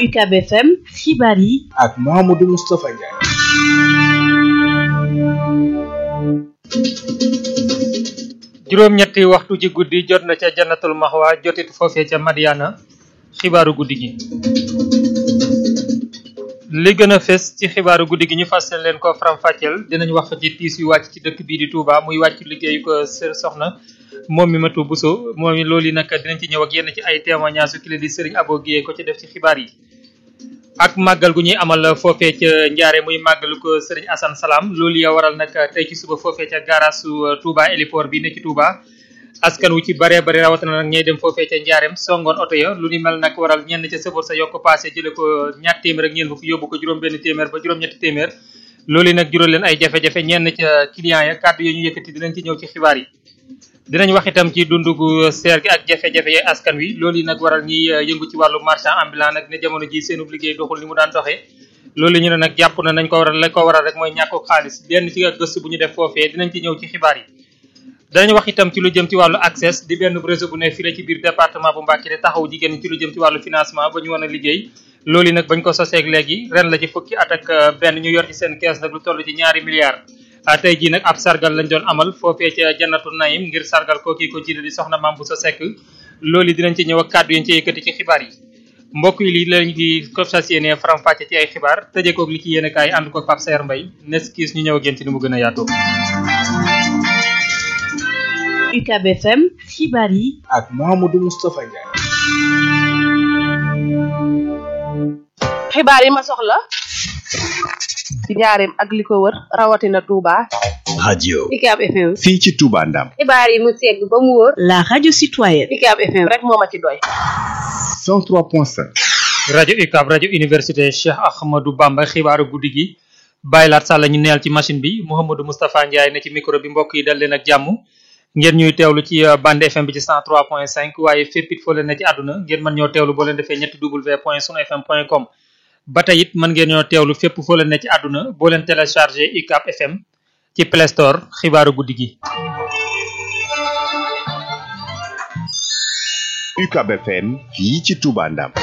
UCAB FM xibaar yi ak Mouhamadou Moustapha Ndiaye. juróom-ñetti waxtu ci guddi jot na ca jannatul maxwa jotit foofee ca Madiana xibaaru guddi gi li gën a fes ci xibaaru guddi gi ñu fas leen ko faram-fàcceel dinañ wax ci tiis yu wàcc ci dëkk bii di Touba muy wàcc liggéeyu ko sër soxna moom mi matu Bousso moom mi loolu yi nag dinañ ci ñëw ak yenn ci ay témoignages yu ki la di Serigne Abo Guèye ko ci def ci xibaar yi ak màggal gu ñuy amal foofee ca njaare muy màggalu ko Serigne Assane Salam loolu ya waral nag tey ci suba foofee ca gaarasu Touba héliport bi ne ci Touba askan wu ci bare bare rawatina nag ñay dem foofee ca njaareem songoon oto ya lu ni mel nag waral ñenn ca sëfoor sa yokk passé jële ko ñaat téeméer ak ñeen fukk yóbbu ko juróom benn téeméer ba juróom ñetti téeméer loolu yi nag jural leen ay jafe-jafe ñenn ca clients ya kàddu yi ñu yëkkati dinañ ci ñëw ci xibaar yi dinañ wax itam ci dundu gu seer gi ak jafe-jafe yi askan wi loolu yi nag waral ñiy yëngu ci wàllu marchand ambulant nag ne jamono ji seenub liggéey doxul ni mu daan doxee loolu ñu ne nag jàpp na nañ ko waral la ko waral rek mooy ñàkku xaalis benn ci gëstu bu ñu def foofee dinañ ci ñëw ci xibaar yi danañ wax itam ci lu jëm ci wàllu accès di benn réseau bu ne fii la ci biir département bu Mbacké te taxaw jigéen ñi ci lu jëm ci wàllu financement ba ñu mën a liggéey loolu yi nag bañ ko soseeg léegi ren la ci fukki at ak benn ñu yor ci seen kees nag lu toll ci ñaari milliards tey jii nag ab sargal lañ doon amal foofee ca jannatu naim ngir sargal kooki ko jiite di soxna Mame Bousso Seck loolu yi dinañ ci ñëw ak kàddu yi ci yëkkati ci xibaar yi mbokk yi lii lañ di ko fas yéene faram-fàcce ci ay xibaar tëjee koog li ci yéene kaay ànd ko Pape Saer Mbaye nes kiis ñu ñëw ak yéen ci ni mu gën a yaatoo UCAB FM xibaar yi ak Mouhamadou Moustapha Ndiaye. xibaar yi ma soxla ci njaareem ak li ko wër rawatina Touba. radio UCAB FM. fii ci Touba Ndam xibaar yi mu segg ba mu wóor. la radio citoyenne UCAB FM rek moo ma ci doy. 103.5 rajo UCAB rajo université Cheikh Ahmadou Bamba xibaaru guddi gi bàyyi laat sàlla ñu neel ci machine bi Mouhamadou Moustapha Ndiaye ne ci micro bi mbokk yi dal leen ak jàmm ngeen ñuy teewlu ci bande FM bi ci 103.5 waaye fépp it foo leen ne ci àdduna ngeen mën ñoo teewlu boo leen defee ñetti w point sunu fm point com ba tey it mën ngeen ñoo teewlu fépp foo leen ne ci àdduna boo leen téléchargé UCAB FM ci Play Store xibaaru guddi gi. UCAB FM fii ci Touba Ndam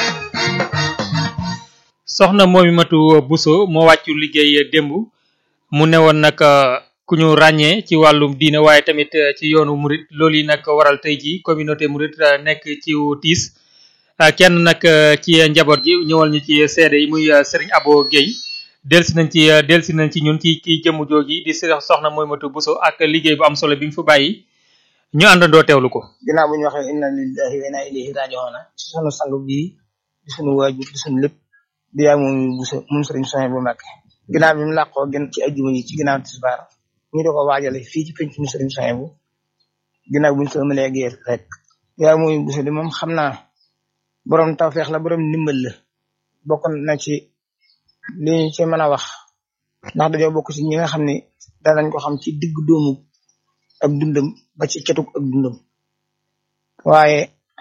soxna moomi matu Bousso moo wàccu liggéey démb mu newoon nag ku ñu ràññee ci wàllum diine waaye tamit ci yoonu murit loolu yi nag waral tey ji communauté murit nekk ci tiis kenn nag ci njaboot gi ñëwal ñu ci seede yi muy Serigne Abo Guèye delsi nañ ci delsi nañ ci ñun ci kii jëmm joogi di soxna mooy matu Bousso ak liggéey bu am solo bi mu fi bàyyi ñu àndandoo teewlu ko ginnaaw bu ñu waxee inna lillahi wa inna ilayhi raji'un ci sunu sang bii di sunu waajur di sunu lépp di yaay moom Bousso moom Serigne Sonia bu Mbacké ginnaaw bi mu làqoo gën ci ajjuma yi ci ginnaaw tisbaar ñu di ko waajale fii ci penc mu Serigne Sonia bu ginnaaw buñ ko ëmalee géer rek yaay moom Bousso di moom xam naa borom tawfeex la borom ndimbal la bokk na ci li ñu ci mën a wax ndax dañoo bokk ci ñi nga xam ne danañ ko xam ci digg doomu ak dundam ba ci ketug ak dundam waaye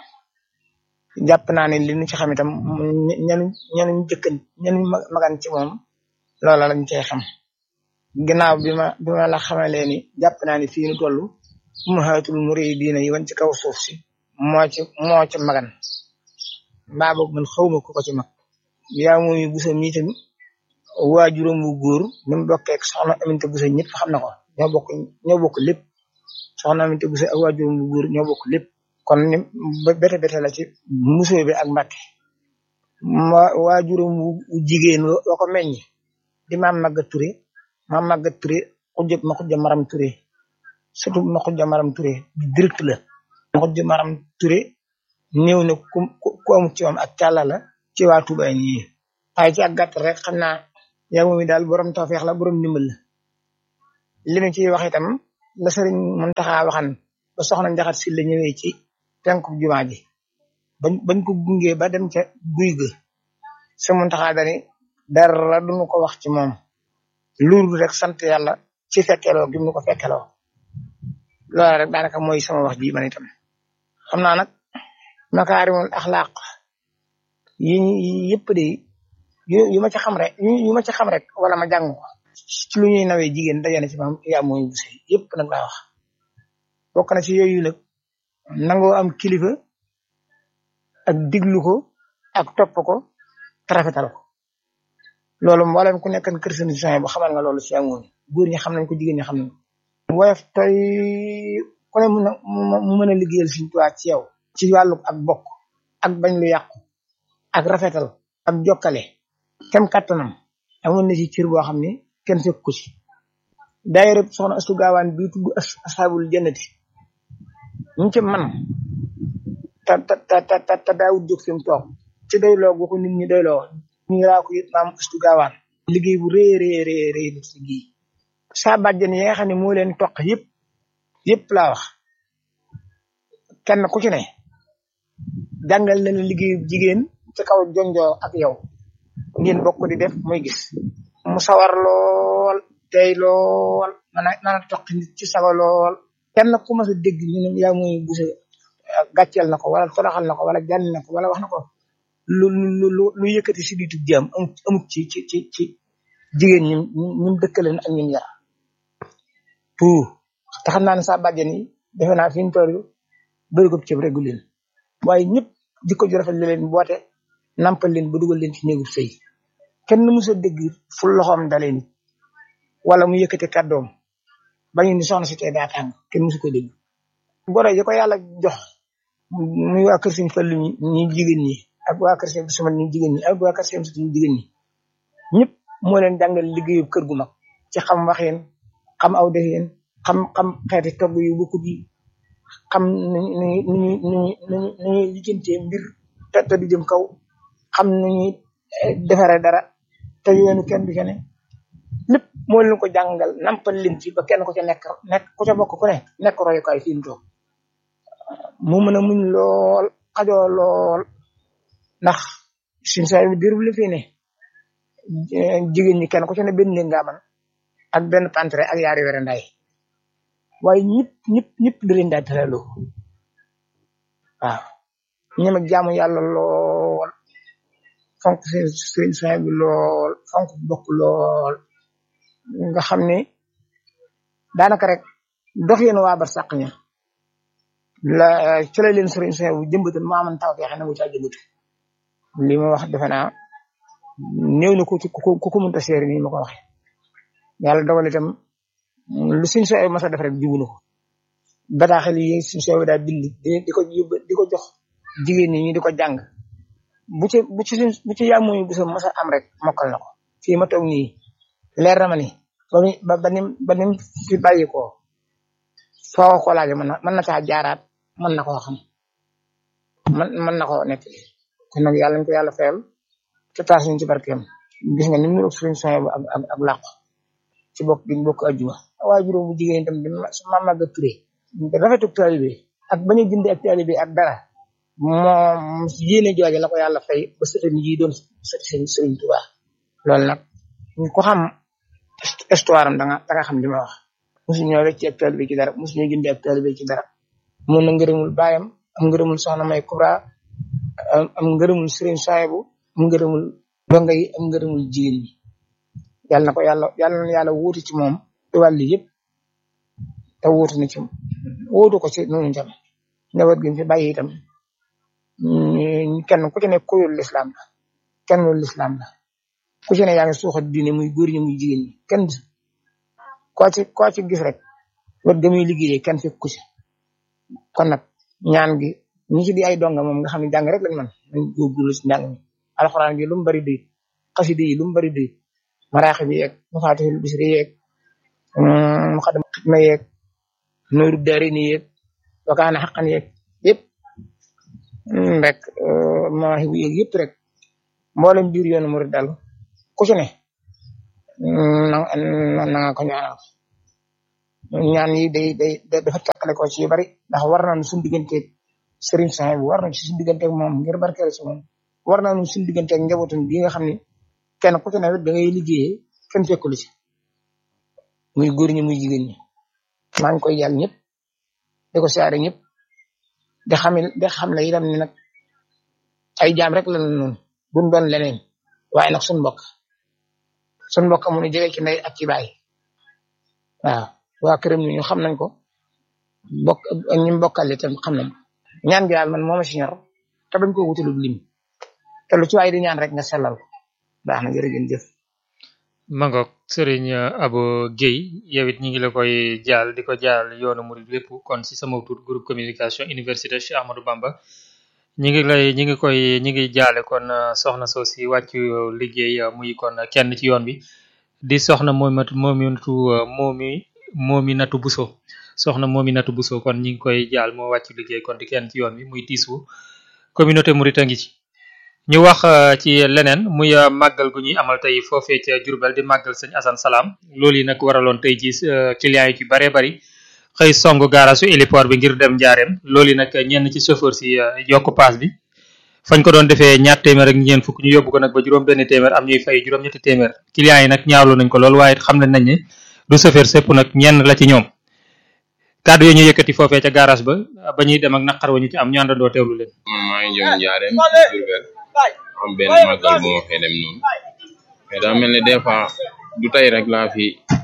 jàpp naa ne li ñu ci xam itam ñanu ñanu jëkkan ñanu magan ci moom loola lañ cey xam ginnaaw bi ma bi ma la xamalee ni jàpp naa ne fii nu toll ummahatul muridina yi wan ci kaw suuf si moo ci moo ci magan mbaa boog man xawma ko ko ci mag yaa moomi Bousso mii tamit waajuram bu góor ni mu bokkee ak soxna Aminta Bousso ñëpp xam na ko ñoo bokk ñoo bokk lépp soxna Aminta Bousso ak waajuram bu góor ñoo bokk lépp kon ni bete bete la ci musoo bi ak Mbàkke ma waajuram bu jigéen wa ko meññ di maam Maga Touré maam Maga Touré xujja ma xujja maram Touré surtout ma xujja maram Touré direct la ma xujja maram Touré néew na ku ku amut ci moom ak càlla la ci waa Touba ñii waaye ci ak gàtt rek xam naa yow moom daal borom tawfeex la borom ndimbal la li ñu ciy wax itam la sëriñ Muntaxa waxan ba soxna Njaxat si la ñëwee ci penku jumaa ji bañ bañ ko gungee ba dem ca guy ga sa Muntaxa dani dara duñu ko wax ci moom loolu rek sant yàlla ci fekkeloo gi mu ko fekkeloo loolu rek daanaka mooy sama wax ji man itam xam naa nag makaarimul axlaaq yi yëpp de yu ma ci xam rek yu ma ci xam rek wala ma jàng ko ci lu ñuy nawee jigéen dajana ci maam yaa mooy Bousso yëpp nag laa wax bokk na ci yooyu nag nangoo am kilifa ak diglu ko ak topp ko te rafetal ko loolu mboolem ku nekkan kër sëriñ Souhaïbou bu xamal nga loolu si amoon góor ñi xam nañ ko jigéen ñi xam nañ ko woyof tey ku ne mun a mu mën a liggéeyal Sëriñ Tuubaa ci yow ci wàllu ak bokk ak bañ lu yàqu ak rafetal ak jokkale kem kattanam amoon na ci cër boo xam ne kenn fekk ko ci daayira soxna astu gaawaan bii tudd asxaabul jannati ñu ci man te te te te te daawut jóg fi mu toog ci doyloo gu ko nit ñi doyloo ñu ngi raa ko it maam astu gaawaan liggéey bu rëy rëy rëy rëy la ci liggéey saa bàjjen yi nga xam ne moo leen toq yëpp yëpp laa wax kenn ku ci ne jàngal na la liggéeyu jigéen ci kaw jonjoo ak yow ngeen bokk di def muy gis mu sawar lool tey lool man a man a toq nit ci sago lool kenn ku mas a dégg ñu ne yaa muy busa gàcceel na ko wala toroxal na ko wala jànni na ko wala wax na ko lu lu lu lu yëkkati si diitu jaam amut amut ci ci ci ci jigéen ñi ñim dëkkaleen ak ñim yar tout te xam naa ne saa bàjjen yi defe naa fi ñu toll bëri ko ceeb regu leen waaye ñëpp jikko ju rafet la leen boote nampal leen ba dugal leen ci néegub sëy kenn mu sa dégg fu loxoom dalee nit wala mu yëkkati kàddoom bañu ni soxna si tey daa tàng kenn musu ko dégg goro yi ko yàlla jox muy waa kër Sëriñ Fallu ñi ñi jigéen ñi ak waa kër Sëriñ Suman ñi jigéen ñi ak waa kër Sëriñ Suman ñi jigéen ñi ñëpp moo leen jàngal liggéeyu kër gu mag ci xam waxeen xam aw defeen xam xam xeeti togg yu bokkut yi xam nu nu nu nu nu nu ñuy lijjantee mbir te te du jëm kaw xam nu ñuy defaree dara te yoonu kenn du ca ne lépp moo leen ko jàngal nampal leen ci ba kenn ku ca nekk nekk ku ca bokk ku ne nekk royukaay fi mu toog mu mën a muñ lool xajoo lool ndax suñ saa yu diir bu li fi ne jigéen ñi kenn ku ca ne benn néeg nga man ak benn pantre ak yaari were nday waaye ñëpp ñëpp ñëpp da leen daa tëraloo waaw ñoom ak jaamu yàlla lool fonk seen seen saa bi lool fonk bokk lool nga xam ne daanaka rek dox yéen waa bar sàq ña la ci la leen sëriñ saa bu jëmbatal maa man taw feexe na mu caa jëmbatu li ma wax defe naa néew na ko ci ku ko mënta seeri nii ma ko waxee yàlla dogal itam lu suñ sooy masa def rek jubu na ko bataaxel yi suñ sooy daa bind di ko yóbbu di ko jox jigéen ñi ñu di ko jàng bu ci bu ci bu ci yàmmuñu bu sa masa am rek mokkal na ko fii ma toog nii leer na ma ni ba mi ba ba nim ba nim fi bàyyi ko foo ko laaje mën na mën na caa jaaraat mën na koo xam man mën na koo nekk kon nag yàlla ñu ko yàlla fayal te taas ñu ci barkeem gis nga ni mu niroog suñ sooy ak ak ak làqu ci bokk gi bokk ajjuma waaye juróom bu jigéen itam di su ma màgg a turé rafetu taalibe ak bañ a jënd ak taalibe ak dara moom yéene jooje la ko yàlla fay ba sëtam yi doon sëti sëriñ sëriñ Tuubaa loolu nag ku xam histoire am da nga da nga xam li ma wax mosu ñoo rek ci ak taalibe ci dara mosu ñoo jënd ak taalibe ci dara mun na ngërëmul baayam am ngërëmul soxna may Kubra am ngërëmul sëriñ Saayibu am ngërëmul donga yi am ngërëmul jigéen ñi yàlla na ko yàlla yàlla na yàlla wuuti ci moom ci wàll yëpp te wuutu na ci wuutu ko ci noonu tam njaboot gi fi bàyyi itam kenn ku ci ne kuyul lislaam la kenn lu lislaam la ku ci ne yaa ngi suuxat diine muy góor ñi muy jigéen ñi kenn koo ci koo ci gis rek wet ga muy liggéeyee kenn fekk ku ci kon nag ñaan gi ñi ci di ay donga moom nga xam ne jàng rek lañ man nañ góorgóorlu ci njàng mi alxuraan gi lu mu bari doy xasida yi lu mu bari doy maraaxi bi yeeg mafaatihul bisri yeeg muqaddam xidma yeeg nooru daarini yeeg wakaana xaqan yeeg yëpp rek mawaahibu yeeg yëpp rek mboolem biir yoonu murid daal ku ci ne na na nga ko ñaanal ñaan yi day day dafa teqale ko ci yu bari ndax war nañu suñu digganteeg Serigne Souhaïbou war nañu ci suñu digganteeg moom ngir barkeel ci moom war nañu suñu digganteeg njabootam bi nga xam ne kenn ku ci ne da ngay liggéeyee kenn fekkul ci muy góor ñi muy jigéen ñi maa ngi koy yàlla ñëpp di ko siyaare ñëpp di xam di xam ne itam ne nag ay jaam rek la noonu buñ doon leneen waaye nag suñu mbokk suñu mbokk mu nu jege ci ndey ak ci baay waaw waa këram ni ñu xam nañ ko bokk ñi bokkal itam xam nañ ko ñaan gi daal man moo ma si ñor te bañ ko wutalul lim te lu ci waay di ñaan rek nga sellal ko baax na jërëjëf jëf Mangok Serigne Abo Guèye yow it ñi ngi la koy jaal di ko jaal yoonu murid lépp kon ci sama tur groupe communication université Cheikh Ahmadou Bamba ñi ngi lay ñi ngi koy ñi ngi jaale kon soxna soo si wàcc liggéey muy kon kenn ci yoon bi di soxna moomatu moominatu moomi moominatu Buso soxna moominatu Buso kon ñi ngi koy jaal moo wàcc liggéey kon di kenn ci yoon bi muy tiisu communauté murid a ngi ci ñu wax ci leneen muy màggal gu ñuy amal tey foofee ca Jurbel di màggal sëñ Assane Salam loolu yi nag waraloon tey ji clients yi ci bare bari xëy song gaarasu héliport bi ngir dem njaareem loolu yi nag ñenn ci chauffeur si yokk paas bi fañ ko doon defee ñaar téeméer ak ñeent fukk ñu yóbbu ko nag ba juróom benn téeméer am ñuy fay juróom ñetti téeméer clients yi nag ñaawlu nañ ko lool waaye xam nañ nañ ne du chauffeur sépp nag ñenn la ci ñoom kàddu yi ñu yëkkati foofee ca garage ba ba ñuy dem ak naqar wa ñu ci am ñu àndandoo teewlu leen man maa ngi jëm njaareem Jurbel am benn màggal bu ma fee dem noonu mais daa mel ne des fois du tey rek laa fi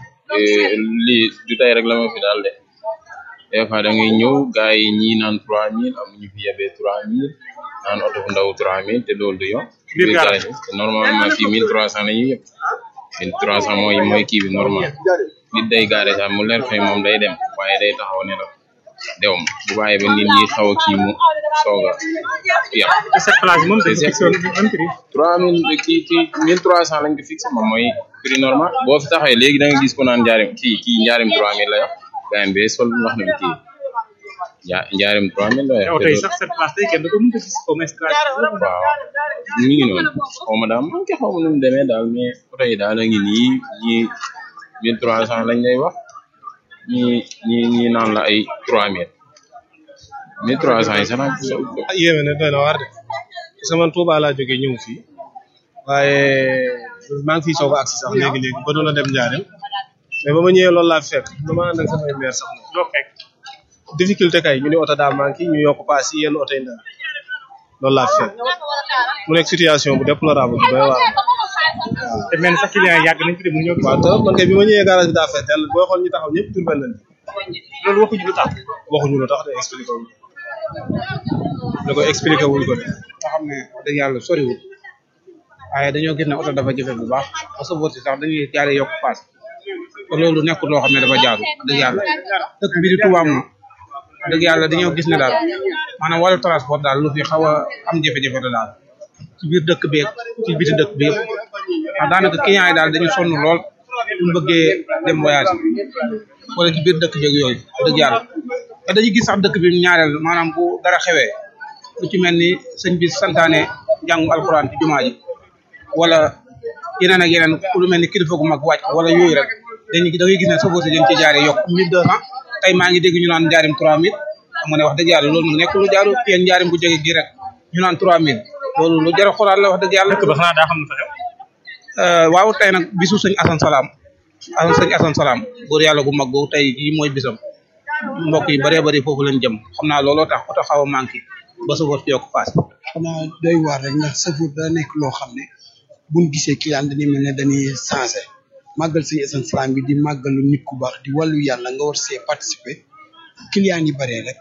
lii du tey rek la ma fi daal de des fois da ngay ñëw gars yi ñii naan trois mille am ñu fi yebee trois mille naan oto bu ndaw trois mille te loolu du yoon biir garage te normalement fii mille trois cent la ñuy yëpp mille trois cent mooy mooy kii bi normal nit day gaare sax mu leer fay moom day dem waaye day taxaw ne la dew ma bu bàyyi ba nit ñi xaw a kii mu soog a yàq cette place moom dañu fixé woon même prix trois mille kii kii mille trois cent lañ ko fixé moom mooy prix normal boo fi taxawee léegi da nga gis ko naan njaarim kii kii njaarim trois mille la yor gayen bee sol wax na bi kii ja njaarim trois mille la yor yow tey sax cette place tey kenn du ko mën a gis au moins waaw ñu ngi noonu xaw ma daal man ke xaw ma nu mu demee daal mais oto yi daal a ngi nii ñii mille trois cent lañ lay wax ñii ñii ñii naan la ay trois mille mille trois cent yi sax nag yéeme na doy na waar de parce que man Touba laa jógee ñëw fii waaye maa ngi fiy soog a agsi sax léegi léegi ba doon a dem Njaareem mais ba ma ñëwee loolu laa fekk dama ànd ak samay maire sax moom doo fekk difficulté kay ñu ne oto daa manqué ñu yokk paas yi yenn oto yi ndaw loolu laa fekk mu nekk situation bu déplorable bu doy waar te mel ni sax client yi yàgg nañ fi de mu ñëw gis waaw te man kay bi ma ñëwee garage bi daa fees dell booy xool ñu taxaw ñëpp Jurbel lañ loolu waxuñu lu tax waxuñu lu tax de expliqué wuñ da ko expliqué wuñ ko de nga xam ne wax dëgg yàlla soriwul waaye dañoo gis ne oto dafa jafe bu baax parce que si sax dañuy jaare yokk paas te loolu nekkul loo xam ne dafa jaadu wax dëgg yàlla dëkk bi di Touba moom wax dëgg yàlla dañoo gis ne daal maanaam wàllu transport daal lu fi xaw a am jafe-jafe la daal ci biir dëkk bi ci biti dëkk bi yëpp ndax daanaka client yi daal dañu sonn lool buñ bëggee dem voyage wala ci biir dëkk beeg yooyu dëgg yàlla te dañuy gis sax dëkk bi ñaareel maanaam bu dara xewee lu ci mel ni sëñ bi santaane jàngu alxuraan ci jumaa ji wala yeneen ak yeneen lu mel ni kilifa gu mag wàcc wala yooyu rek dañuy da ngay gis ne sofër si dañ ci jaaree yokk mille deux cent tey maa ngi dégg ñu naan njaarim trois mille xam nga ne wax dëgg yàlla loolu mu nekk lu jaaru yéen njaarim bu jóge gi rek ñu naan trois mille loolu lu jar a xoolaat la wax dëgg yàlla dëkk ba xanaa daa xam ne fa xew waaw tey nag bisu sëñ Assane Salam Assane sëñ Assane Salam góor yàlla gu mag googu tey jii mooy bisam mbokk yi bëree bëri foofu lañ jëm xam naa looloo tax oto xaw a manqué ba sofër si yokk paas xanaa doy waar rek ndax sëfoor da nekk loo xam ne buñ gisee client dañuy mel ne dañuy changé màggal sëñ Assane Salam bi di màggalu nit ku baax di wàllu yàlla nga war see participer client yi bëree rek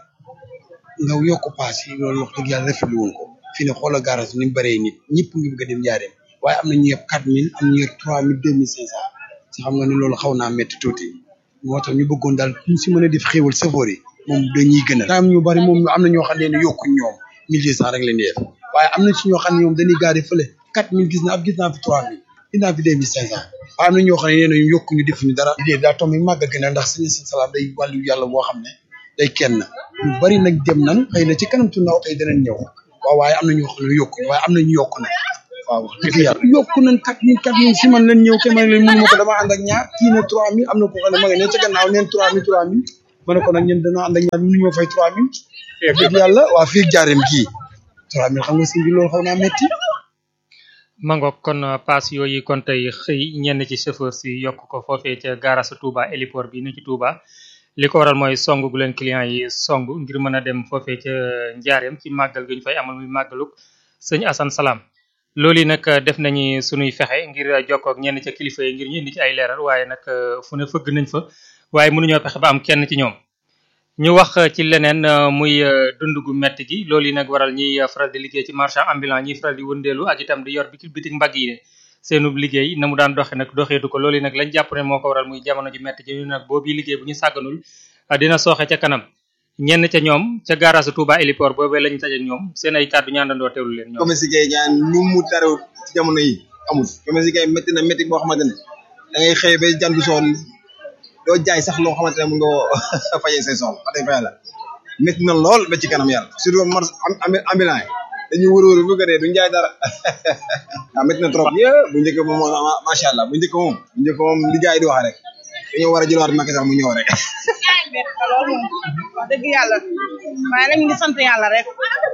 nga yokk paas yi loolu wax dëgg yàlla rafetlu woon ko fi ne xoola garage ni mu bëree nit ñëpp ngi bëgg a dem jaareem waaye am na ñu yeb quatre mille am ñu yor trois mille deux mille cinq cent si xam nga ne loolu xaw naa métti tuuti moo tax ñu bëggoon daal ñu si mën a def xéewal sëfoor yi moom dañuy gënal am ñu bari moom am na ñoo xam ne yokkuñ ñoom mille deux cent rek leen di def waaye am na ci ñoo xam ne ñoom dañuy gaari fële quatre mille gis na ab gis naa fi trois mille gis naa fi deux mille cinq cent waaye am na ñoo xam ne nee nañu yokkuñu defuñu dara idée daa tombi màgg gën a ndax sëñ Assane Salam day wàllu yàlla boo xam ne day kenn ñu bari nag dem nan xëy na ci kanam tu ndaw tey danañ ñëw waaw waaye am na ñoo xam ne yokkuñu waaye am na ñu yokku nag waaw wax dëgg yàlla yokku nañ quatre mille quatre mille si man leen ñëw te man leen mënu ma ko dama ànd ak ñaar kii ne trois mille am na ko xam ne ma nga ne ca gannaaw neen trois mille trois mille ma ne ko nag ñun dañoo ànd ak ñaar mënu ñoo fay trois mille dëgg yàlla waa fii jaareem kii trois mille xam nga si bi loolu xaw naa metti mangook kon paas yooyu kon tey xëy ñenn ci chauffeur si yokk ko foofee ca gaarasu Touba héliport bi ni ci Touba li ko waral mooy song gu leen client yi song ngir mën a dem foofee ca njaareem ci màggal gi ñu fay amal muy màggaluk sëñ Assane Salam loolu yi nag def nañu sunuy fexe ngir jokkoo ak ñenn ca kilifa yi ngir ñu indi ci ay leeral waaye nag fu ne fëgg nañ fa waaye mënuñoo fexe ba am kenn ci ñoom ñu wax ci leneen muy dund gu metti gi loolu yi nag waral ñiy faral di liggéey ci marchand ambulant ñiy faral di wëndeelu ak itam di yor bitik bitik mbagg yi seenu liggéey na mu daan doxe nag doxeetu ko loolu yi nag lañ jàpp ne moo ko waral muy jamono ji metti ji ñu nag boobu liggéey bu ñu sàgganul dina sooxe ca kanam ñenn ca ñoom ca garage Touba héliport boobee lañu taje ak ñoom seen ay kàddu ñaandandoo teewlu leen ñoom commerce yi ñaan lu mu tarew ci jamono yi amul commerce yi métti na métti boo xamante ne da ngay xëy ba jandu soon doo jaay sax loo xamante ne mun nga fajee say soxla wax dëgg fa yàlla métti na lool ba ci kanam yàlla surtout mar ambulant yi dañuy wër wër bëgg a dee duñ jaay dara waaw métti na trop yé bu njëkk moom macha allah bu njëkk moom bu njëkk moom li gars yi di wax rek dañoo war a jëlaat Macky sax mu ñëw rek loolu moom wax dëgg yàlla waaye nag ñu ngi sant yàlla rek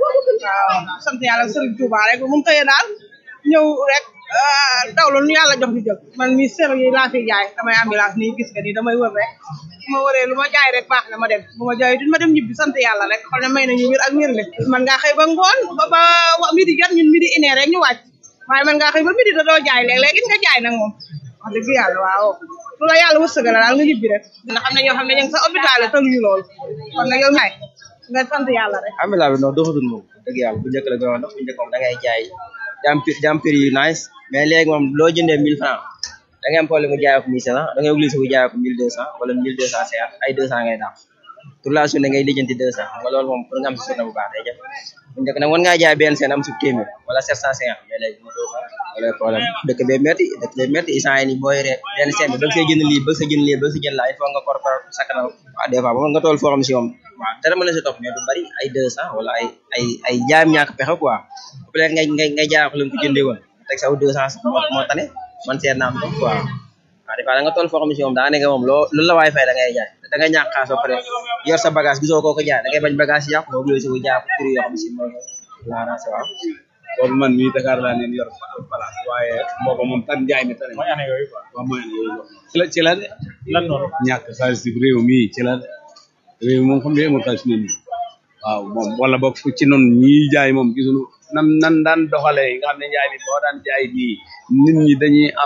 waaw sant yàlla Serigne Touba rek bu mu xëyee daal ñëw rek dawlu nu yàlla jox ñu jël man mi ser yi laa fi jaay damay ambulance nii gis nga nii damay wër rek bu ma wëree lu ma jaay rek baax na ma dem bu ma jaay ma dem ñibbi sant yàlla rek xam ne may nañu wér ak wér le man ngaa xëy ba ngoon ba ba midi jot ñun midi une heure rek ñu wàcc waaye man ngaa xëy ba midi da doo jaay léeg-léeg gis nga jaay nag moom wax dëgg yàlla waaw lu la yàlla wërsëgal daal nga ñibbi rek dina xam ne ñoo xam ne ñu ngi sa hôpital tëluñu loolu kon nag yow ñaay nga sant yàlla rek amila bi non doxatul moom dëgg yàlla bu njëkk la gënoon ndax bu njëkk moom da ngay jaay jam jam prix yu nice mais léegi moom loo jëndee mille francs da ngay am problème mu jaayee ko mille cinq cent da ngay obligé bu jaayee ko mille deux cent wala mille deux cent cinquante ay deux cent ngay daaw toute la journée ngay lijjanti deux cent xam nga loolu moom pour nga am si journée bu baax day jafe bu njëkk nag mën ngaa jaay benn seen am si téeméer wala sept cent cinquante mais léegi wala problème dëkk bee métti dëkk bee métti instant yi nii booy ree benn seen bi bëgg see jënd lii bëgg sa jënd lii bëgg sa jënd laa il faut nga kor kor sakkanal waaw des fois ba nga tool foo xam si moom waaw dara mën na si topp mais du bari ay deux cent wala ay ay ay jaayam ñàkk pexe quoi peut être ngay ngay ngay jaay ko leen ko jëndee woon teg saw deux cent moo moo tane man seet naa am ko quoi waaw des fois da nga tool foo xam si moom daa nekk moom loo lu la waay fay da ngay jaay da nga ñàkk xaas ba pare yor sa bagage gisoo koo ko jaay da ngay bañ bagage yi yàqu nga obligé ko jaay ko prix yoo xam si moom la arrangé waaw boobu man mii Dakar laa leen yor place waaye boobu moom tan njaay mi tane mooy année yooyu quoi waaw mooy année yooyu ci la ci la de lan noonu ñàkk xaalis ci réew mii ci la de réew mi moom xam nga amul xaalis nit ñi waaw moom wala boog fu ci noonu ñii jaay moom gisuñu nam nan daan doxalee nga xam ne njaay mi boo daan jaay nii nit ñi dañuy am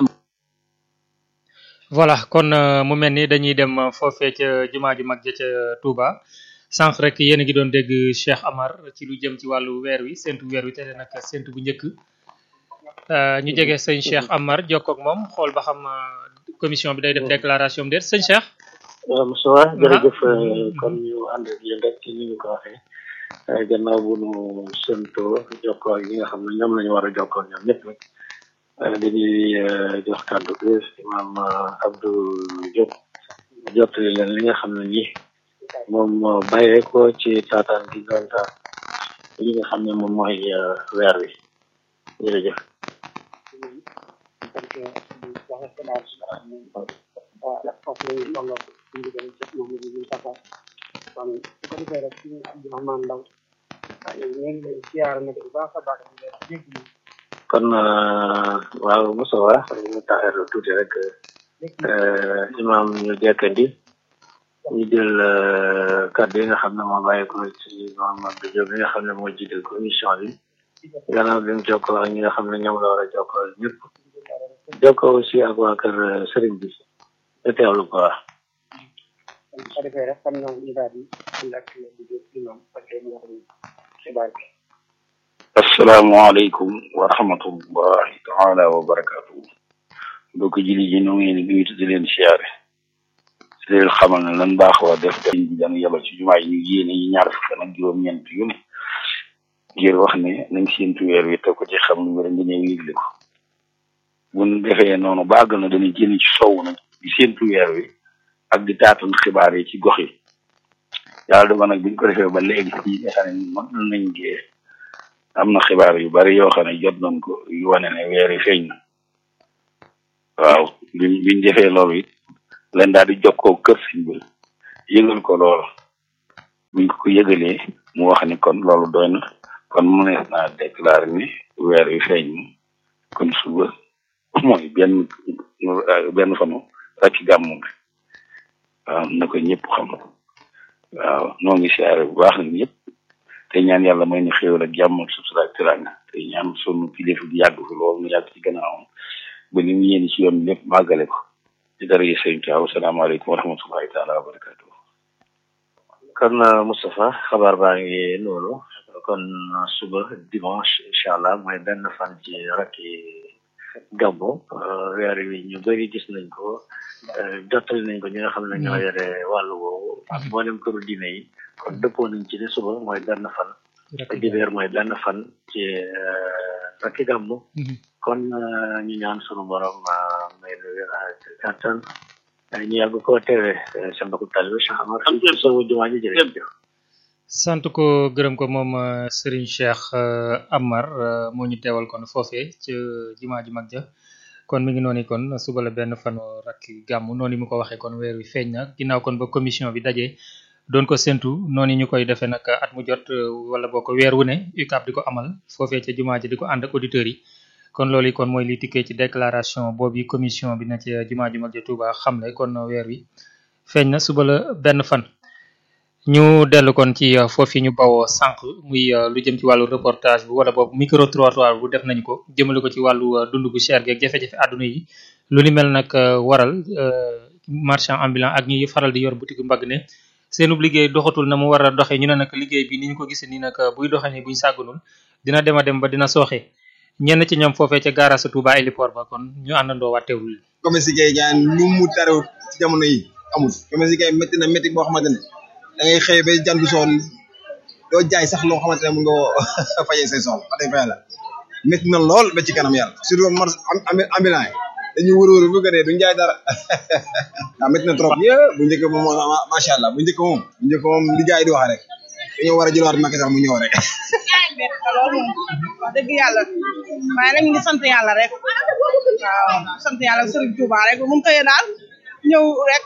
voilà kon mu mel ni dañuy dem foofee ca jumaa ju mag ja ca Touba sànq rek yéen a ngi doon dégg Cheikh Amar ci lu jëm ci wàllu weer wi séntu weer wi te nag séntu bu njëkk ñu jege sëñ Cheikh Amar jokkoo ak moom xool ba xam commission bi day def déclaration am déet sëñ Cheikh. waaw Moussa jërëjëf kon ñu ànd ak yéen rek ci ni ñu ko waxee gannaaw bu nu séntoo jokkoo ak ñi nga xam ne ñoom la ñu war a jokkoo ñoom ñëpp rek dañuy jox kàddu gi imam Abdou Diop jottali leen li nga xam ne nii moom moo bàyyee ko ci taataan gi doon taan li nga xam ne moom mooy weer wi jërëjëf. kon waaw Moussa wa ñu taxeer tuuti rek imam ñu jekkandi ñu jël kàddu yi nga xam ne moo bàyyi ko ci Mamadou Diop bi nga xam ne moo jiite commission bi gannaaw bi mu jokkoo ak ñi nga xam ne ñoom la war a jokkoo ñëpp jokkoo aussi ak waa kër Serigne bi te teewlu ko wax. ko defee rek xam naa ñu daal di ànd ak imam parce que moo xam xibaar bi asalaamaaleykum wa rahmatullahi taala wa barakatuhu mbokk jili ji ñoo ngi leen di nuyu di leen siyaare si leen xamal ne lan baax waa def def di daan yabal ci jumaa yi ñu yéene yi ñaar fukk ak juróom-ñeent yu ne ngir wax ne nañ séentu weer wi te ko ci xam lu wér nga ñëw yëgle ko buñ defee noonu bàgg na dañuy génn ci sow nag di séentu weer wi ak di taatan xibaar yi ci gox yi yàlla dogal nag biñ ko defee ba léegi fii nga xam ne mën nañ gee am na xibaar yu bari yoo xam ne jot nañ ko yu wane ne weer yi feeñ na waaw biñ biñ defee loolu it leen daal di jokkoo kër siñ bi yëgal ko loolu buñ ko ko yëgalee mu wax ni kon loolu doy na kon mu nees naa déclaré ni weer wi feeñ na kon suba mooy benn benn fanu rakki gàmmu bi waaw na ko ñëpp xam waaw noo ngi siyaare bu baax nag ñëpp te ñaan yàlla may ñu xéewal ak jàmm ak sutura ak teraanga te ñaan sunu kilifa di yàgg fi loolu mu yàgg ci gannaawam ba ni mu yéene ci yoon lépp màggale ko ci dara yi sëñ Tuubaa asalaamaaleykum wa rahmatullahi taala wa barakatuh kon Moustapha xabaar baa ngi noonu kon suba dimanche incha allah mooy benn fan ci rakki gàmmu weer wi ñu bëri gis nañ ko jottali nañ ko ñi nga xam ne ñoo yore wàllu woowu ak mboolem këru diine yi kon dëppoo nañ ci ne suba mooy benn fan dibeer mooy benn fan ci rakki gàmmu kon ñu ñaan sunu borom may nu wér ak kàttan ñu yàgg koo teewe sa mbokku talibé Cheikh Amar fii sowu jumaa ji jërëjëf sant ko gërëm ko moom Serigne Cheikh Amar moo ñu teewal kon foofee ca jumaa ju mag ja kon mi ngi noonu kon suba la benn fanu rakki gàmm noonu mu ko waxee kon weer wi feeñ na ginnaaw kon ba commission bi dajee doon ko séntu noonu ñu koy defee nag at mu jot wala boo ko weer wu ne UCAB di ko amal foofee ca jumaa ji di ko ànd ak auditeurs yi kon loolu kon mooy li tikkee ci déclaration boobu commission bi na ci jumaa ju mag ja Touba xamle kon weer wi feeñ na suba la benn fan ñu dellu kon ci foofu ñu bawoo sànq muy lu jëm ci wàllu reportage bu wala boobu micro trottoir bu def nañ ko jëmale ko ci wàllu dund gu cher gi ak jafe-jafe àdduna yi lu ni mel nag waral marchand ambulant ak ñi faral di yor boutique mbagg ne seenub liggéey doxatul na mu war a doxee ñu ne nag liggéey bi ni ñu ko gisee nii nag buy doxee ni buñ sàgganul dina dem a dem ba dina sooxe ñenn ci ñoom foofee ca gaarasu Touba héliport ba kon ñu àndandoo waa teewul commerce yi kay gaan lu mu tarewut ci jamono yi amul commerce yi kay métti na métti boo xamante ne da ngay xëy ba jandu soon doo jaay sax loo xamante ne mun nga fajee say soxla wax dëgg fa yàlla métti na lool ba ci kanam yàlla surtout mar ambulant yi dañuy wër wër bu ko dee duñ jaay dara waaw métti na trop yé bu njëkk moom macha allah bu njëkk moom bu njëkk moom li gars yi di wax rek dañoo war a jëlaat Macky Sall mu ñëw rek loolu moom wax dëgg yàlla waaye nag ñu ngi sant yàlla rek waaw sant yàlla Serigne Touba rek bu mu xëyee daal ñëw rek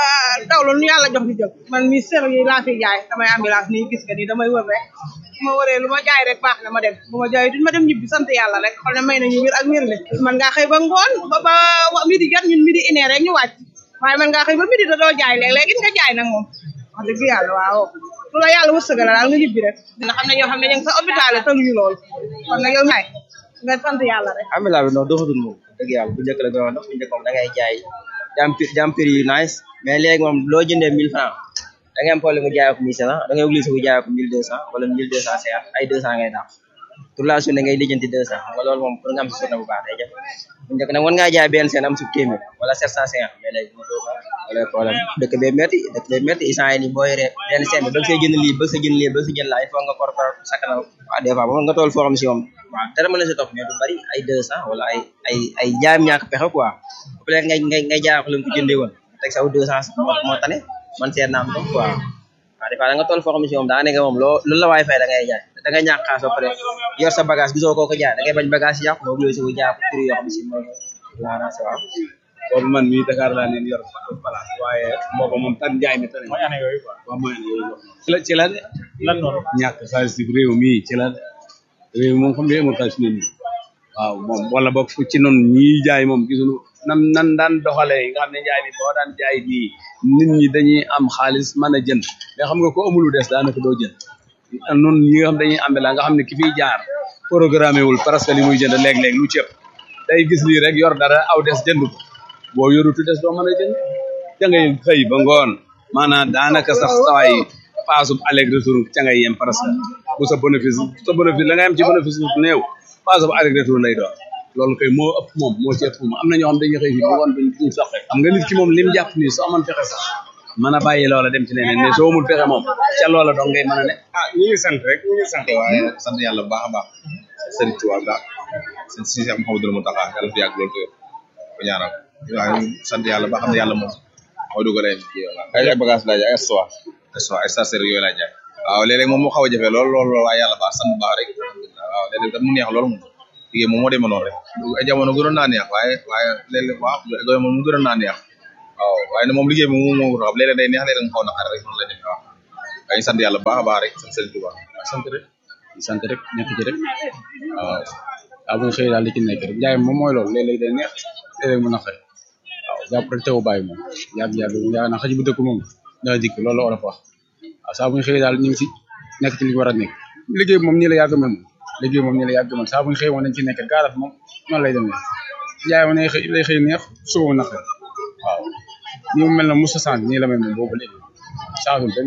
daw la nu yàlla jox di jël man mi ser yi laa fi jaay damay ambulance nii gis nga nii damay wër rek su ma wëree lu ma jaay rek baax na ma dem bu ma jaay duñ ma dem ñibbi sant yàlla rek xam ne may nañu wér ak wér le man ngaa xëy ba ngoon ba ba midi jot ñun midi une heure rek ñu wàcc waaye man ngaa xëy ba midi da doo jaay léeg-léeg it nga jaay nag moom wax dëgg yàlla waaw lu la yàlla wërsëgal daal nga ñibbi rek nga xam ne ñoo xam ne ñu ngi sa hôpital yi tëluñu lool kon nag yow ñaay nga sant yàlla rek ambulant bi non doxatul moom dëgg yàlla bu njëkk la gën a dox bu njëkk moom da ngay jaay jam jam prix yu nice mais léegi moom loo jëndee mille francs da ngay am problème mu jaayoo ko mille cinq cent da ngay obligé bu jaayoo ko mille deux cent wala mille deux cent cinquante ay deux cent ngay daax toute la journée ngay lijjanti deux cent xam nga loolu moom pour nga am si journée bu baax day jafe bu njëkk nag mën ngaa jaay benn seen am su téeméer wala sept cent cinquante mais léegi mu doo wala problème dëkk bee métti dëkk bee métti instant yi nii boo yoree benn seen bi bëgg see jënd lii bëgg sa jënd lii bëgg sa jënd laa il faut nga kor kor sakkanal waaw des fois ba nga tool foo xam si moom waaw dara mën na si topp mais du bari ay deux cent wala ay ay ay jaayam ñàkk pexe quoi peut être ngay ngay ngay jaay ko leen ko jëndee woon teg saw deux cent moo moo tane man seet naa am quoi waaw des fois da nga toll foo xam si moom daa nekk moom loo lu la waay fay da ngay jaay da ngay ñàkk xaas ba pare yor sa bagage gisoo koo ko jaay da ngay bañ bagage yi yàqu moo obligé si jaay ko prix yoo xam si moom waaw boobu man mii Dakar laa leen yor place waaye boobu moom tan njaay mi tane mooy année yooyu quoi waaw mooy année yooyu ci la ci la de lan noonu ñàkk xaalis ci réew mii ci la de réew moom xam ne amul xaalis ne nii waaw moom wala boog fu ci noonu ñii jaay moom gisuñu nan nan daan doxalee nga xam ne njaay mi boo daan jaay nii nit ñi dañuy am xaalis mën a jënd mais xam nga ko amul lu des daanaka doo jënd noonu ñi nga xam dañuy am la nga xam ne ki fiy jaar programmé wul presque li muy jënd léeg-léeg lu cëpp day gis lii rek yor dara aw des jënd ko boo yorutu des doo mën a jënd ca ngay xëy ba ngoon maanaam daanaka sax sawaay paasub aller retour ca ngay yem presque bu sa bénéfice sa bénéfice la nga yem ci bénéfice bu néew paasub aller retour lay doon loolu kay moo ëpp moom moo ci ëpp moom am na ñoo xam dañuy xëy fii ba ngoon duñ duñ sax xam nga nit ki moom lim jàpp nii soo amoon fexe sax mën a bàyyi loola dem ci leneen mais soo amul fexe moom ca loola dong ngay mën a ne ah ñu ngi sant rek ñu ngi sant waaye sant yàlla bu baax a baax sëriñ Tuubaa baax sëñ si am Mouhamadou Mountakha yàlla fi yàgg loolu ko ñaanal waaw sant yàlla ba xam ne yàlla moom moo dugalee ay ay bagage laa jaay ay soie ay soie ay stationnaire yooyu laa jaay waaw léeg-léeg moom moo xaw a jafe lool lool lool waaye yàlla baax sant baax rek waaw léeg-léeg tam mu neex lool moom liggéey moom moo demee noonu rek ay jamono gënoon naa neex waaye waaye léeg-léeg waaw jamono mu gënoon naa neex waaw waaye ne moom liggéey moom moo moo xam léeg-léeg day neex léeg-léeg mu xaw naqar rek noonu la demee waaw waaye sant yàlla baax a baax rek sant Sëriñ Tuubaa sant rek sant rek nekk ci rek waaw waaw bu ñu xëyee daal di ci nekk rek jaay moom mooy loolu léeg-léeg day neex léeg-léeg mu naqari waaw jàpp rek teewu bàyyi moom yàgg-yàgg yaa na xaj bu dëkk moom dana dikk loolu la olof wax waaw saa bu ñu xëyee daal ñu ngi si nekk ci li ñu war a nekk liggéey bi moom nii la yàgg mel moom liggéey moom nii la yàgg mel saa bu ñu xëyee moom dañ ci nekk gaarat moom noonu lay demee jaay moom day xëy day xëy neex suba mu naqari waaw ni mu mel na Moussa Sant nii la mel moom boobu léegi changé benn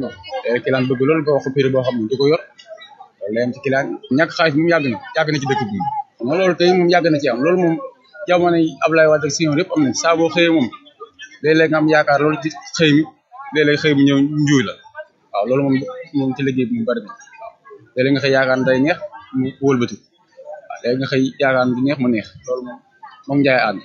client bëgg loolu nga wax ko prix boo xam ne du ko yor loolu layam ci client ñàkk xaalis moom yàgg na yàgg na ci dëkk bi xam nga loolu tey moom yàgg na ci am loolu moom jamono yi Abdoulaye Wade ak Senghor yëpp am nañ saa boo xëyee moom léeg-léeg nga am yaakaar loolu ci xëy mi léeg-léeg xëy mi ñëw njuuy la waaw loolu moom moom ci liggéey bi mu bari na waaw léeg-léeg nga xëy yaakaar day neex mu wëlbati waaw léegi nga xëy yaakaar du neex mu neex loolu moom moom njaay ànd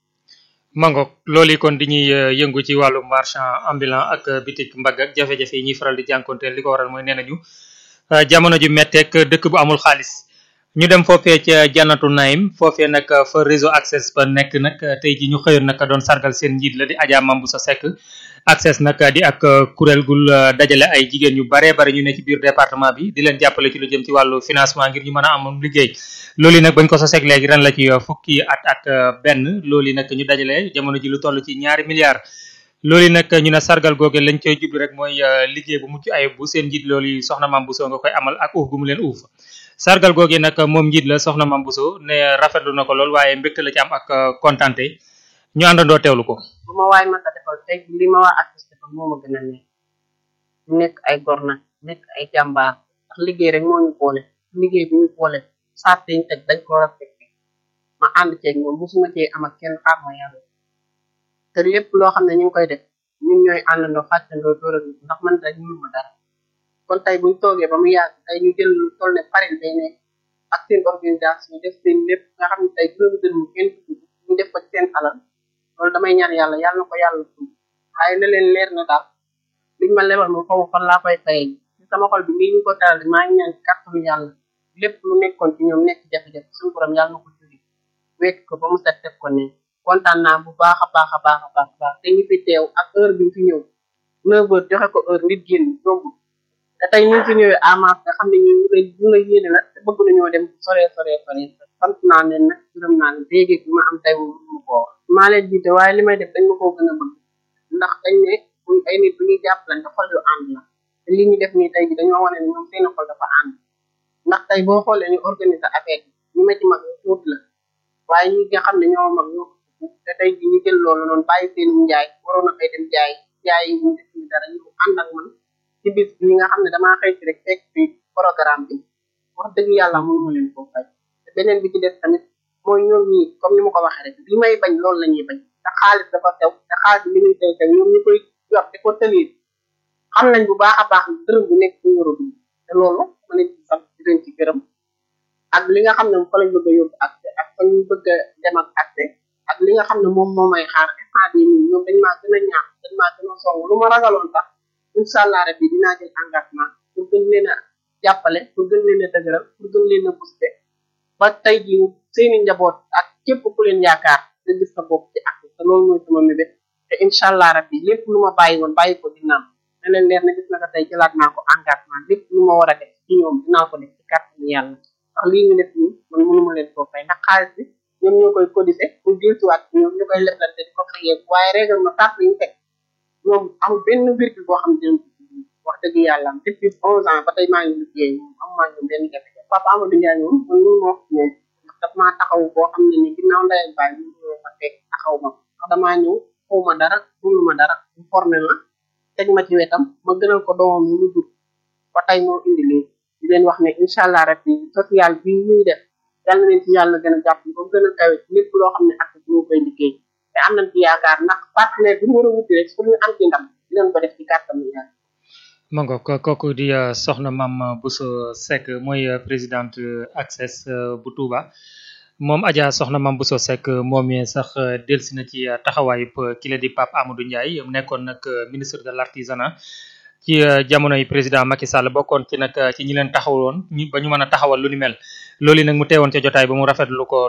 mangook loolu kon di ñuy yëngu ci wàllu marchand ambulant ak bitik mbagg ak jafe-jafe yi ñuy faral di jànkonteel li ko waral mooy nee nañu jamono ju metteek dëkk bu amul xaalis ñu dem foofee ca jannatu naim foofee nag fa réseau access ba nekk nag tey ji ñu xëyoon nag doon sargal seen njiit la di Adja Mambu sa Seck access nag di ak kuréel gul dajale ay jigéen yu baree bari ñu ne ci biir département bi di leen jàppale ci lu jëm ci wàllu financement ngir ñu mën a am liggéey loolu nag bañ ko sa seeg léegi ren la ci fukki at ak benn loolu nag ñu dajale jamono ji lu toll ci ñaari milliards loolu nag ñu ne sargal googe lañ koy jublu rek mooy liggéey bu mucc ayib bu seen njiit loolu soxna Mame Bousso nga koy amal ak uuf gu mu leen uuf sargal googe nag moom njiit la soxna Mame Bousso ne rafetlu na ko lool waaye mbégte la ci am ak kontante ñu àndandoo teewlu ko bu ma waay mën a defal tey li ma waa artiste defal moo ma gën a neex ñu nekk ay gor nag nekk ay jàmbaar ndax liggéey rek moo ñu boole liggéey bi ñu boole saat ñu teg dañ ko respecté ma ànd ceeg ñoom musuma cee am ak kenn xaar ma yàlla te lépp loo xam ne ñu ngi koy def ñun ñooy àndandoo xàccandoo dóoral ndax man rek mënu ma dara kon tey buñ toogee ba mu yàgg tey ñu jël lu toll ne paril day ne ak seen organisation def seen lépp nga xam ne tey juróomi dërëm mu kenn tudd ñu def ko ci seen alal loolu damay ñaan yàlla yàlla na ko yàlla tudd waaye na leen leer na daal liñ ma lebal moom xaw fan laa koy fayee ci sama xol bi nii ñu ko taral maa ngi ñaan kàttanu yàlla lépp lu nekkoon ci ñoom nekk jafe-jafe suñu borom yàlla na ko jóge wekk ko ba mu set def ko ne kontaan naa bu baax a baax a baax a baax a baax te ñu fi teew ak heure bi fi ñëw neuf heures joxe ko heure nit génn yombul te tey ñu fi ñëwee amas nga xam ne ñu ñu lay ñu lay yéene la te bëgg nañoo dem sore sore sore sant naa leen nag gërëm naa leen léegi bi ma am tey mu ko wax maa leen jiite waaye li may def dañ ma koo gën a bëgg ndax dañ ne buñ ay nit bu ñuy jàppalante xol yu ànd la te li ñu def nii tey ji dañoo wane ne ñoom seen xol dafa ànd ndax tey boo xoolee ñu organiser affaire bi ñu ma ci mag ñu tuut la waaye ñi nga xam ne ñoo mag ñoo te tey ji ñu jël loolu noonu bàyyi seen njaay waroon na fay dem jaay jaay yi ñu def ñu dara ñu ànd ak man ci bis bi nga xam ne damaa xëy si rek fekk fi programme bi wax dëgg yàlla mënu ma leen koo fay te beneen bi ci des tamit mooy ñoom ñii comme ni ma ko waxee rek li may bañ loolu la ñuy bañ te xaalis dafa tew te xaalis bi li muy tew tew ñoom ñu koy yor te ko tëliir xam nañ bu baax a baax dërëm bu nekk ñu war a dund te loolu ma leen ci sant di leen ci gërëm ak li nga xam ne fa lañ bëgg a yóbbu accès ak fa ñu bëgg a dem ak accès ak li nga xam ne moom moo may xaar instant bii nii ñoom dañ maa gën a ñaax dañ maa gën a song lu ma ragaloon sax incha allah rabbi dinaa jël engagement pour gën leen a jàppale pour gën leen a dëgëral pour gën leen a booster ba tey jii seeni njaboot ak képp ku leen yaakaar nga gis sa bopp ci ak te loolu mooy sama mébét te incha allah rabbi lépp lu ma bàyyi woon bàyyi ko dinaa ne leen leer na gis na ko tey jëlaat naa ko engagement lépp lu ma war a def ci ñoom dinaa ko def ci kàttanu yàlla ndax lii ñu def nii man mënuma leen koo fay ndax xaalis bi ñoom ñoo koy codisé pour dellusiwaat ñoom ñu koy leblante di ko fayee waaye règlement sax yi ñu teg ñoom amul benn virgule boo xam ne wax dëgg yàlla depuis onze ans ba tey maa ngi liggéey moom am maa ñoom benn jafe-jafe papa Amadou Ndiaye moom man mënu ma wax moom ndax daf maa taxaw boo xam ne ni ginnaaw ndey ak baay ñu ma fekk taxaw ma ndax damaa ñëw xaw ma dara mënu ma dara mu formé ma teg ma ci wetam ma gënal ko doomam mu jur ba tey moo indi lii di leen wax ne incha allah rabbi social bi ñuy def yàlla na leen ci yàlla gën a jàpp ba gën a kawe lépp loo xam ne ak ñu koy liggéey te am nañ ci yaakaar ndax partenaire bi mu war a wuti rek pour ñu am ci ndam dinañ ko def ci kàttanu yàlla ma ngoog kooku di soxna Mame Bousso Seck mooy présidente access bu Touba moom Adja soxna Mame Bousso Seck moom mi sax delsi na ci taxawaayu ki la di Pape Amadou Ndiaye nekkoon nag ministre de l'artisanat ci jamonoy président Macky Sall bokkoon ci nag ci ñi leen taxawoon ñi ba ñu mën a taxawal lu ni mel loolu nag mu teewoon ca jotaay ba mu rafetlu ko